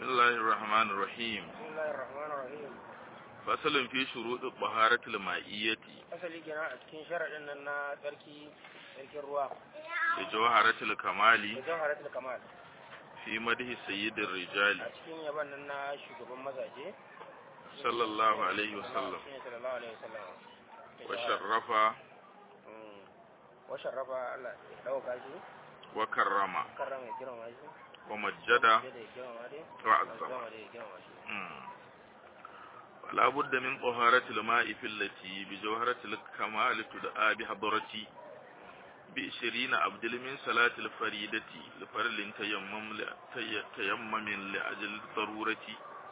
بسم الله الرحمن الرحيم بسم الله الرحمن الرحيم فصل في شروط الطهارة المائية asali kenan a cikin sharaɗin nan na tsarki tsarkin ruwa بجوهرة da الكمال jawharatul kamal في مده سيد الرجال a cikin yaban nan na shugaban mazaje صلى الله عليه وسلم shine sallallahu alaihi wasallam وشرف Mm. wa sharrafa Allah ya dauka shi وكرم karrama ya girma shi ومجد da ya girma dai وعظم girma da ya girma shi مم. ولا بد من طهارة الماء في التي بجوهرة الكمال تدعى بحضرتي بإشرين أبدل من صلاة الفريدة لفرل تيمم ل- تي- تيمم لأجل الضرورة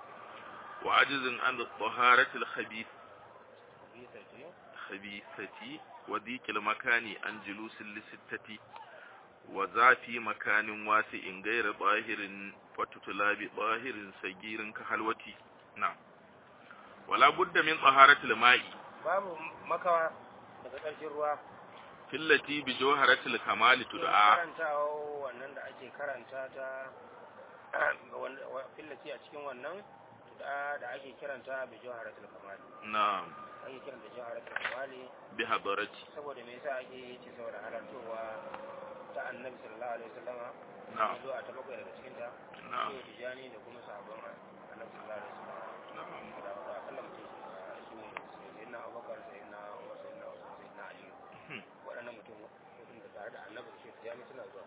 وعجز عن الطهارة الخبيث bisa ce خبيثة وذيك المكان عن جلوس لستة وذا في مكان واسع غير ظاهر فتتلى بظاهر صغير كحلوتي نعم ولا بد من طهارة الماء babu makawa daga tsarkin ruwa في التي بجوهرة الكمال cikin تدعى karantawa wannan da ake karanta ta wanda- wa- fillaci a cikin wannan da da ake kiranta bi jawharatul kamal نعم ake kiranta jawharatul kamal بحضرتي saboda me yasa ake yi ce saboda halartowa ta annabi sallallahu alaihi wasallama نعم zuwa ta bakwai daga cikin ta نعم sai tijani da kuma sahabban annabi sallallahu alaihi wasallama نعم da da akalla mutum su ne sayyidina abubakar sayyidina umar sayyidina usman sayyidina ali Hmm. waɗannan mutum mutum da tare da annabi shi tijani suna zuwa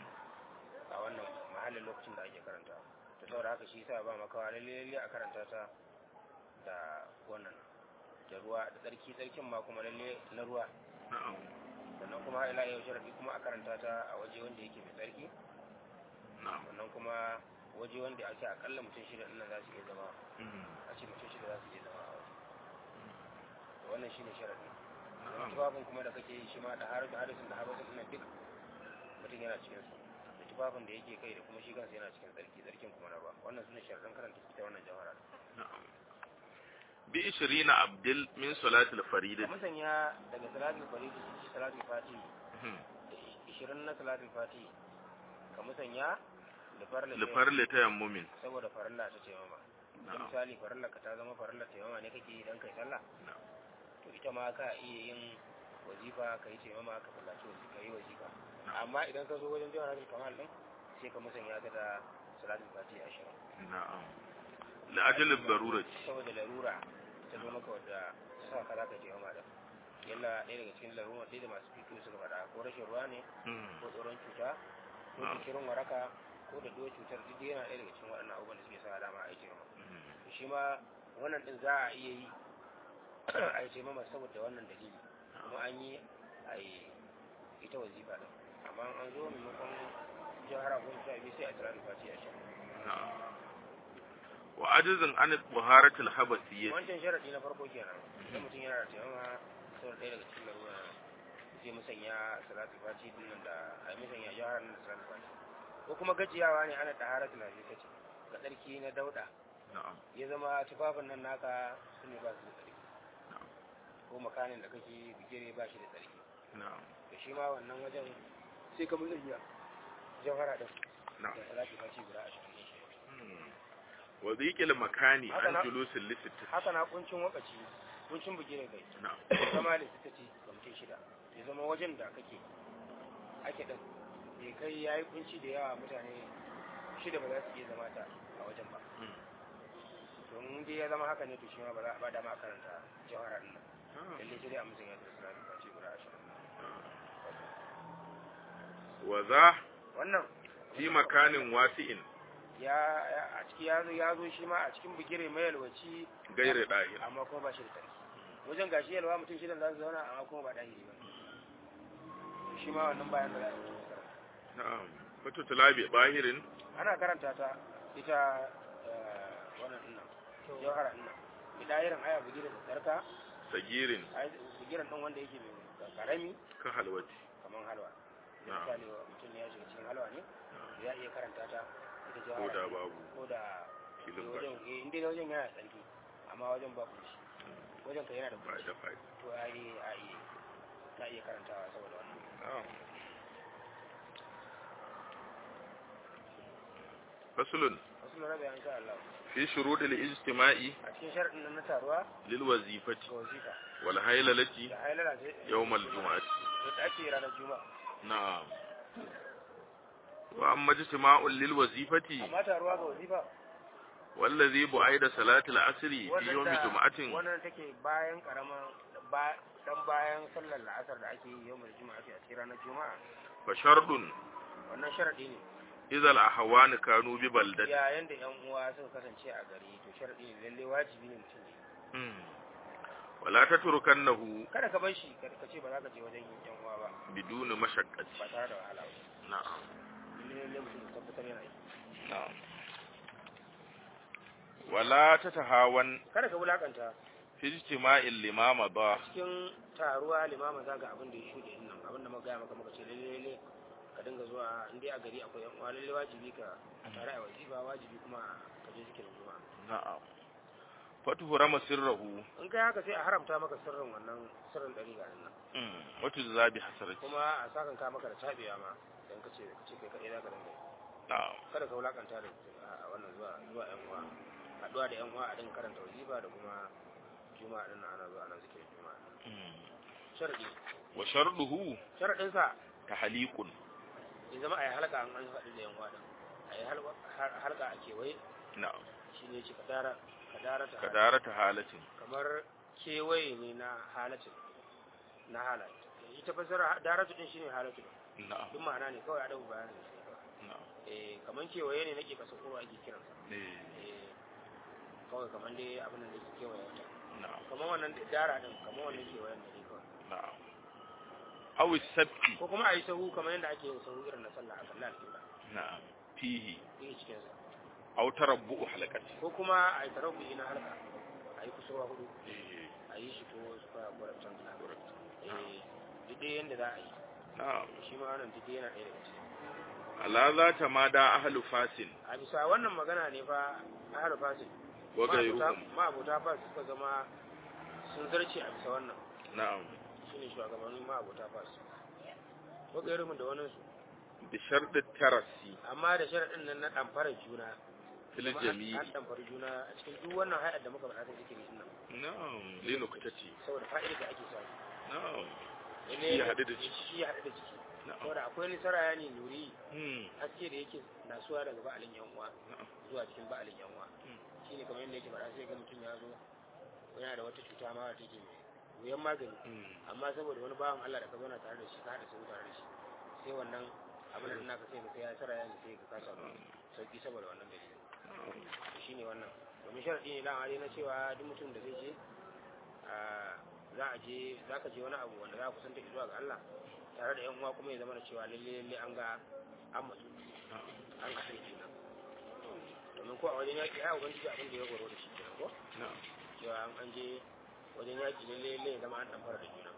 a wannan mahallin lokacin da ake karanta ta saboda haka shi yasa ba makawa lalle lalle a karanta ta da wannan da ruwa da tsarki tsarkin ma kuma lalle na ruwa نعم sannan kuma ila yau sharadi kuma a karanta ta a waje wanda yake mai tsarki نعم sannan kuma waje wanda ake akalla mutum shida ɗin nan za su iya zama مم. a ce mutum shida za su iya zama a waje to wannan shine sharadi نعم tufafin kuma da kake yi shi ma da har da hadisin da habasin ɗin nan duk mutum yana cikin su da tufafin da yake kai da kuma shi kansa yana cikin tsarki tsarkin kuma na ba wannan sune sharadin karanta ita wannan jawhara نعم بإشرين أبدل من صلاة الفريدة ka musanya daga salatul faridi shi salatul fati مم. da 20 na salatul fati ka musanya da farla لفرل تيمم saboda farilla ta ce mama نعم misali farillar ka ta zama farillar taimama ne kake yi dan kai sallah نعم to ita ma ka iya yin wazifa ka yi taimama ka sallaci wazifa ka yi wazifa amma idan ka zo wajen jawharatul kamal din sai ka musanya ta da salatul fatiha ashirin نعم لأجل الضرورة saboda larura ta zo maka wadda ta sa ka za ka taimama da yalla ɗaya daga cikin larura ɗaya da masu fito suka faɗa ko rashin ruwa ne مم. ko tsoron cuta ko Na'am. jikirin waraka ko da duwa cutar duk yana ɗaya daga cikin waɗannan abubuwan da suke sa dama a yi taimama مم. to shi ma wannan din za a iya yi a yi taimama saboda wannan dalili kuma an yi a yi ita wazifa din amma an zo maimakon jihar goma sha biyu sai a tsira da fati a sha نعم وعجز عن الطهارة الحبسية wancan sharaɗi na farko kenan idan mutum yana da taimama saboda ɗaya daga cikin larura zai musanya salatu fati din nan da a yi musanya jihar nan da salatu fati ko kuma gajiyawa ne ana ɗahara tunafi ta ce ga tsarki na dauɗa نعم ya zama tufafin nan naka su ne ba su da tsarki ko makanin da kake bigire ba shi da tsarki نعم da shi ma wannan wajen sai ka mun iya jawhara din نعم da salati faci guda a cikin shi مم. وذيك المكان هذا عن لا- جلوس اللفت haka na kuncin wakaci kuncin bigire kai نعم zama da suka ce ga mutum shida ya zama wajen da kake ake din bai kai yayi kunci da yawa mutane shida ba za su iya zama ta a wajen ba مم. don in dai ya zama haka ne to shi ma ba za a ba dama a karanta jawhara din nan نعم. lalle sai dai a mutum ya da salati faci guda ashirin وذا wannan في مكان واسع ya ya- a ciki ya zo ya zo shi ma a cikin bigire mai yalwaci غير داهر amma kuma ba shi da tsarki wajen gashi yalwa mutum shidan za su zauna amma kuma ba ɗahiri ba shi ma wannan bayan da za a yi mutum karanta. نعم فتتلى بظاهر ana karanta ta ita eh, wannan dinnan jawhara dinnan bidayirin aya bigire da tsarka صغير ai bigiren ɗin wanda yake mai karami كحلوتي kamar halwa نعم misali wa mutum ya shiga cikin halwa ne ya iya karanta ta ita ko jawhara da babu ko da filin ba wajen eh, inda wajen yana da tsarki amma wajen ba kunshi wajen ka yana da ba kunshi da faɗi to a yi a yi ta iya karantawa saboda wannan نعم fasulun wasu mu rabe insha Allah fi shurudil ijtima'i a cikin sharadin nan na taruwa lil wazifati ga wazifa wal haylalati da hailala ce yawmal jumu'ati da ake ranar juma'a na'am wa amma ijtima'un lil wazifati amma taruwa ga wazifa wallazi bu'aida salatil asri fi wannan yawmi da- jumu'atin wannan take bayan karaman ba dan bayan sallar la'asar da ake yi yawmul juma'a a cikin ranar juma'a fa shardun wannan sharadi ne idza al ahwan kanu bi baldati yayin da yan uwa suka kasance a gari to sharadi ne lalle wajibi ne mutum ne Hmm. wala tatrukannahu kada ka bar shi kada ka ce ba za ka je wajen yan uwa ba biduni mashaqqati ba tare da wahala ba na'am lalle lalle mutum ya tabbatar yana yi na'am wala tatahawan kada ka wulakanta fi ijtima'il limama ba cikin taruwa limama za ga abin da ya shuɗe din nan abin da muka gaya maka muka ce lalle lalle ka dinga zuwa in dai a gari akwai yan uwa lalle wajibi ka tare a wajiba wajibi kuma ka je zikirin juma'a na'am fatuhurama sirrahu in kai haka sai a haramta maka sirrin wannan sirrin ɗari ga nan Hmm. watu zabi hasarati kuma a sakan ka maka da tabewa ma dan ka ce ka ce kai kaɗai za ka dinga yi. na'am kada ka wulakanta da a wannan zuwa zuwa yan uwa haɗuwa da yan uwa a dinga karanta wajiba da kuma juma'a din nan ana zuwa ana zikirin juma'a Hmm. sharadi wa sharduhu sharadin sa tahliqun ya zama a yi halka an an haɗu da yan uwa din a yi halka a kewaye na'am shine ce kadara kadara ta kadarata halatin kamar kewaye ne na halatin na halat ita fasara daratu din shine halatu na'am duk ma'ana ne kawai a dabu bayanin shi kawai na'am eh kaman kewaye ne nake kasa kowa ake kiran sa eh eh kawai kaman dai abin da ke kewaye wata na'am kaman wannan dara din kaman wannan kewayen da ne kawai na'am aw sabti ko kuma a yi sahu kamar yadda ake yin sahu irin na sallah a sallah alƙibla na'am fihi yake cikin sa aw tarabbu halaqati ko kuma a yi tarabbi na halka a yi kusurwa hudu eh a yi shi ko su fara gwarabtan suna eh duk dai yadda za a yi na'am shi ma wannan duk dai yana ɗaya daga ciki ala za ta ma da ahlu fasin a bisa wannan magana ne fa ahlu fasil wa gairuhum ma'abuta fas suka zama sun zarce a bisa wannan na'am shine shugabannin ma'abuta fas ko gairuhum da wani su bi sharɗi tarasi amma da sharaɗin nan na ɗamfarar juna fil Kuma an- jami'i an ɗamfari juna a cikin duk wannan hayar da muka faɗa ta zikiri din nan na'am li nuktati saboda fa'idar da ake samu na'am Lalle Shi ya haɗu da ciki. shi ya haɗu da ciki na'am saboda akwai wani saraya ne nuri hmm haske da yake nasuwa daga ba'alin yan uwa na'am zuwa cikin ba'alin yan uwa Hmm. shine kamar yadda yake faɗa sai ga mutum ya zo yana da wata cuta ma wata take mai wuyan magani hmm amma saboda wani bawan Allah da ka zauna tare da shi ka haɗa sau tare da shi sai wannan abin da naka sai ka ya saraya ne sai ka kasa sauki saboda wannan dalilin na'am to shine wannan domin sharadi ne dama dai na cewa duk mutum da zai je a za a je za ka je wani abu wanda za ka kusanta zuwa ga Allah tare da yan uwa kuma ya zama da cewa lalle lalle an ga an matsu an ka sai juna domin ko a wajen yaƙi ya ubangiji abin da ya goro da shi kenan ko na'am cewa an an je wajen yaƙi lalle lalle ya zama an dan fara da juna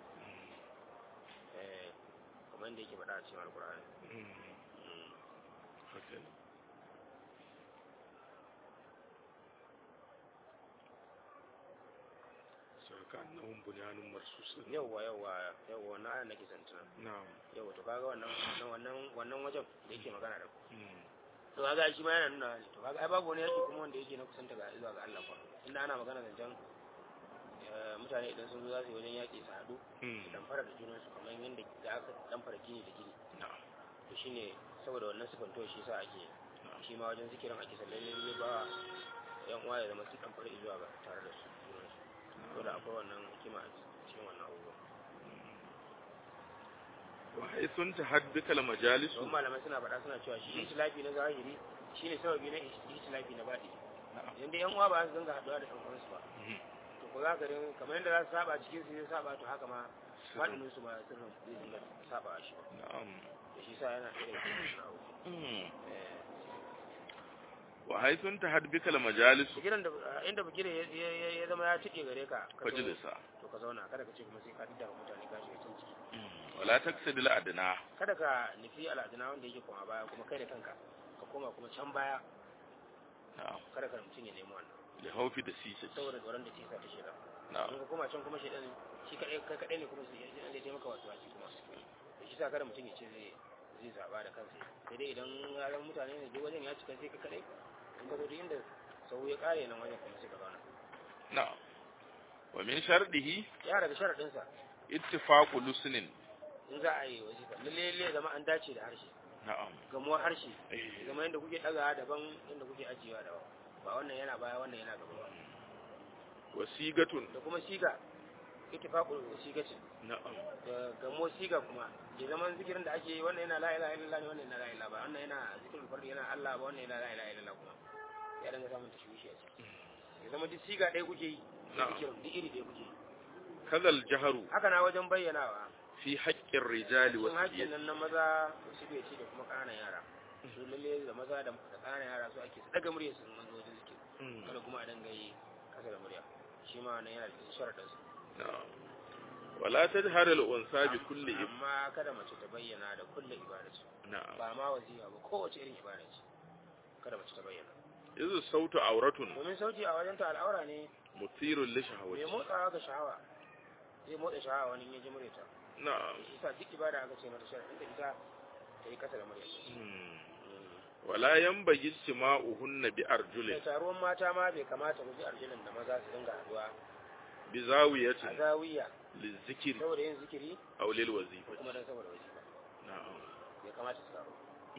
eh kamar yadda yake faɗa a cikin alƙur'ani hmm okay saka annahum bunyanun marsusun yawwa yawwa yawwa na ayan nake santana na'am yawwa to kaga wannan wannan wannan wajen da yake magana da ku hmm to kaga shi ma yana nuna ne to kaga ai babu wani yaki kuma wanda yake na kusanta ga zuwa ga Allah kwa inda ana magana zancen eh, mutane idan sun zo za su yi wajen yaki su haɗu hmm dan fara da junansu kamar yadda da aka dan fara gini da gini na'am to shine saboda wannan sifanto shi sa ake shi ma wajen zikirin ake sallalle ne ba yan uwa ya zama su dan fara zuwa ga tare da su junansu saboda akwai wannan hikima a cikin wannan abubuwa wa haythun tahaddaka al majalis don malamai suna faɗa suna cewa shi itilafi na zahiri shine sababi na itilafi na baɗi idan dai yan uwa ba su dinga haɗuwa da ɗan uwansu ba to ko za ka din kamar yadda za su saba cikin su zai saba to haka ma faɗinin su ma sirrin zai dinga saba shi ba na'am da shi sa yana ɗaya daga cikin abu hmm eh wa haythun tahaddaka al majalis gidan da inda bugire ya ya- ya zama ya cike gare ka ka zo- fajlisa to ka zauna kada ka ce kuma sai ka didda mutane ka shiga can ciki wala taksidil adna kada ka nufi al'aduna wanda yake koma baya kuma kai da kanka ka koma kuma can baya na'am kada ka mutum ya nemi wannan li hawfi da sisa saboda tsoron da tisa ta shida na'am in ka koma can kuma shaidan shi kadai kai kadai ne kuma sai shaidan zai taimaka wasu wasu kuma da shi sa kada mutum ya ce zai zai zaba da kansa sai dai idan ya zama mutane ne duk wajen ya cika sai ka kadai in ka zo duk inda sau ya kare nan wajen kuma sai ka zauna na'am wa min shardihi ya daga sharadin sa ittifaqu lusnin in za a yi wazifa lalle lalle zama an dace da harshe na'am gamuwar harshe eh zama yadda kuke daga daban yadda kuke ajiyewa daban ba wannan yana baya wannan yana gaba ba wasigatun da kuma siga ittifaqul sigatin na'am da gamo siga kuma ya zama zikirin da ake yi wannan yana la ilaha illallah ne wannan yana la ilaha ba wannan yana zikirin fardi yana Allah ba wannan yana la ilaha illallah kuma ya danga samun tashwishi a ciki ya zama duk siga ɗaya kuke yi da Na'am. zikirin duk iri ɗaya kuke yi kadal jaharu haka na wajen bayyanawa fi haqqir rijali cikin hakkin wasiyati nan na maza da su bai ci da kuma ƙananan yara su lalle da maza da da ƙananan yara su ake su daga murya su manzo wajen zikiri kada kuma a danga yi kasa da murya shi ma wannan yana da sharaɗin su na'am wala tajhar al unsa bi kulli ib amma kada mace ta bayyana da kulle ibada ce na'am ba ma wazifa ba kowace irin ibada ce kada mace ta bayyana izu sautu auratun domin sauti a wajen ta al'aura ne mutirun li mai shahawati motsawa ga shahawa zai motsa shahawa wani in ya ji muryata na'am shi sa duk ibada aka ce mata sharaɗin da ita ta yi kasa da murya Hmm. wala yanbaghi istima'uhunna bi da arjulin taruwan mata ma bai kamata mu bi arjilin da maza su dinga haduwa bi a zawiyatin zawiya lizikri saboda yin zikiri aw lil ko wazifa kuma don saboda wazifa na'am bai kamata su taru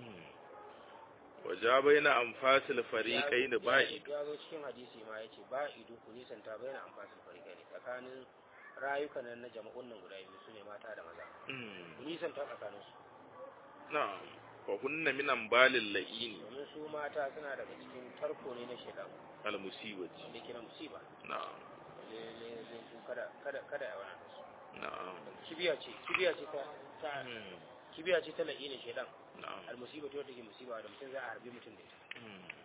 waja baina anfasil fariqain Ya- ba'id ya zo cikin hadisi ma yace ba'idu ku nisanta bayan amfasin farikai ne tsakanin rayukan nan na jama'un nan guda biyu sune mata da maza ku nisanta tsakanin su na'am fa hunna min ambalil la'ini domin su mata suna daga cikin tarko ne na shaitan al musibati da ke na musiba na'am lalle su kada kada kada ya wani su na'am kibiya ce kibiya ce ta ta Hmm. kibiya ce ta la'ina shaitan na'am al musiba ta wata ke musiba da mutum za a harbi mutum da ita Hmm.